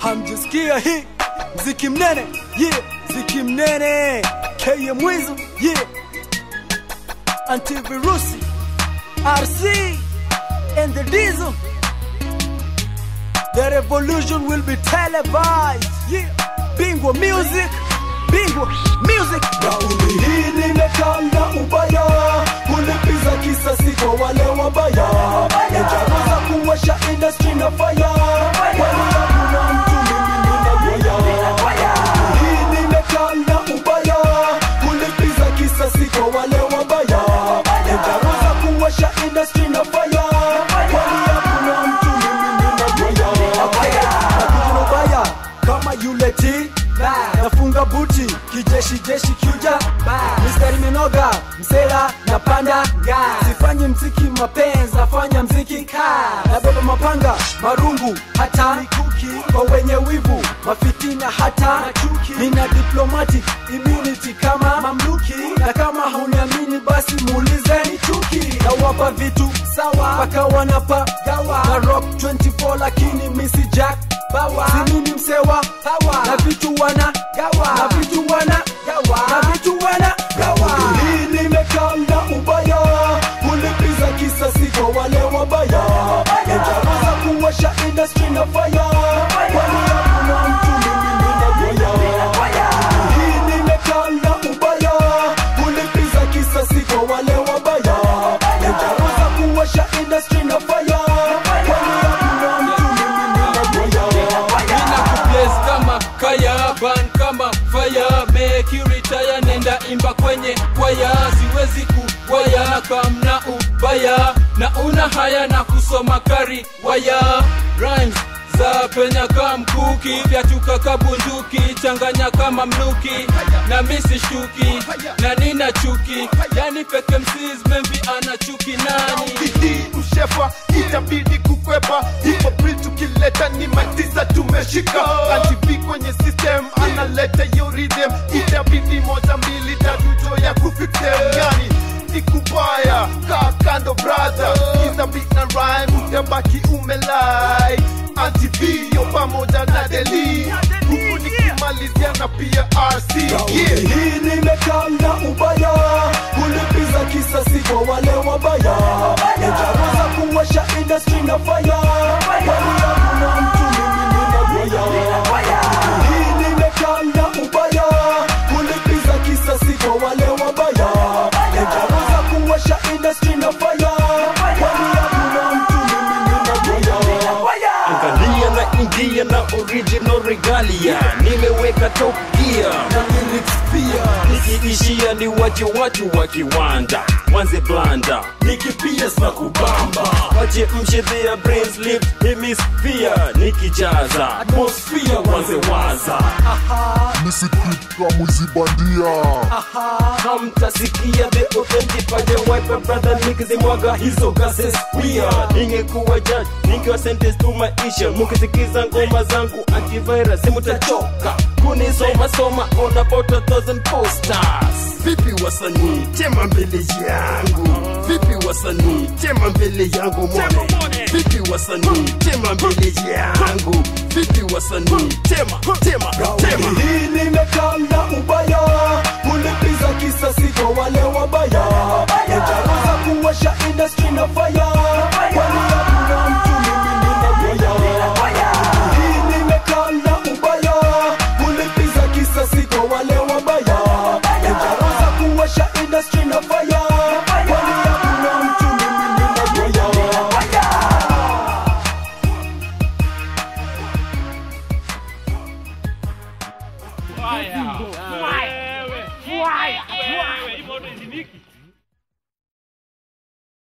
hamjisikia hii mziki mnene yeah mziki mnene keye mwizo yeah antivirusi rc and the diesel the revolution will be televised yeah bingwa music bingwa music Kauli hii nimekanda ubaya, kulipiza kisasi kwa wale wabaya, nitaweza kuwasha industry na fire, kwani hakuna mtu mimi ninagoya. Hii nimekanda ubaya, kulipiza kisasi kwa wale wabaya, nitaweza kuwasha industry na fire, kwani hakuna mtu mimi ninagoya. Nakuja na ubaya kama yule T nafunga buti kijeshi jeshi kuja mistari minoga msela na panda sifanyi mziki mapenzi nafanya mziki ka nabeba mapanga marungu hata mikuki kwa wenye wivu mafitina hata nina diplomatic immunity kama mamluki na kama hauniamini basi muulizeni chuki na wapa vitu sawa mpaka wanapa gawa na rock 24 lakini misi jack bawa si mimi msewa hawa na vitu wana gawa na vitu wana gawa na vitu wana gawa hii nimekanda ubaya kulipiza kisasi kwa wale wabaya nitaweza kuwasha industry na fire kwani hakuna mtu mimi ninagoya hii nimekanda ubaya kulipiza kisasi kwa wale wabaya nitaweza kuwasha industry na fire kwani hakuna mtu mimi ninagoya Nina kuplace kama kaya ban kama fire make you retire nenda imba kwenye kwaya siwezi kuwaya kamna ubaya na una haya na kusoma kari waya rhymes za penya kama mkuki vyatuka kabunduki changanya kama mnuki na misi shuki na nina chuki yani feke msis membi ana chuki nani bidii ushefa itabidi kukwepa hipo pil tukileta ni matisa tumeshika antivi kwenye system analeta yo rhythm itabidi moja mbili tatu jo ya kufixem yani nikubaya kaa kando brother kiza beat na rhyme utabaki umelai antivi yo pamoja na deli huku nikimalizia na pia rc yeah. hii nimekanda ubaya kulipiza kisasi kwa wale wabaya nitaweza kuwasha industry na fire kwani hakuna mtu mimi ninagoya hii nimekanda ubaya kulipiza kisasi kwa wale wabaya nitaweza kuwasha industry na fire kwani hakuna mtu mimi ninagoya angalia na ingia na original regalia nimeweka top gear na lyrics pia nikiishia ni wache watu wa kiwanda wanze blanda nikipias na kubamba wache mshedhea brains lift hemisphere nikijaza atmosphere wanze waza nisikika mwizi bandia hamtasikia the authentic paja wipe brother nikizimwaga hizo gases pia ningekuwa judge ningewa sentence tu maisha mukisikiza ngoma zangu antivirus simutachoka kunisoma soma on about a thousand posters vipi wasanii tema mbele yangu vipi wasanii tema mbele yangu mone vipi wasanii tema mbele yangu vipi wasanii tema tema tema hii nimekanda ubaya kulipiza kisasi kwa wale wabaya nitaweza kuwasha industry na fire kwani hakuna mtu mimi ninagoya hii nimekanda ubaya kulipiza kisasi kwa wale wabaya nitaweza kuwasha industry na fire kwani hakuna mtu mimi ninagoya Fire. Fire. Fire. Fire. Fire.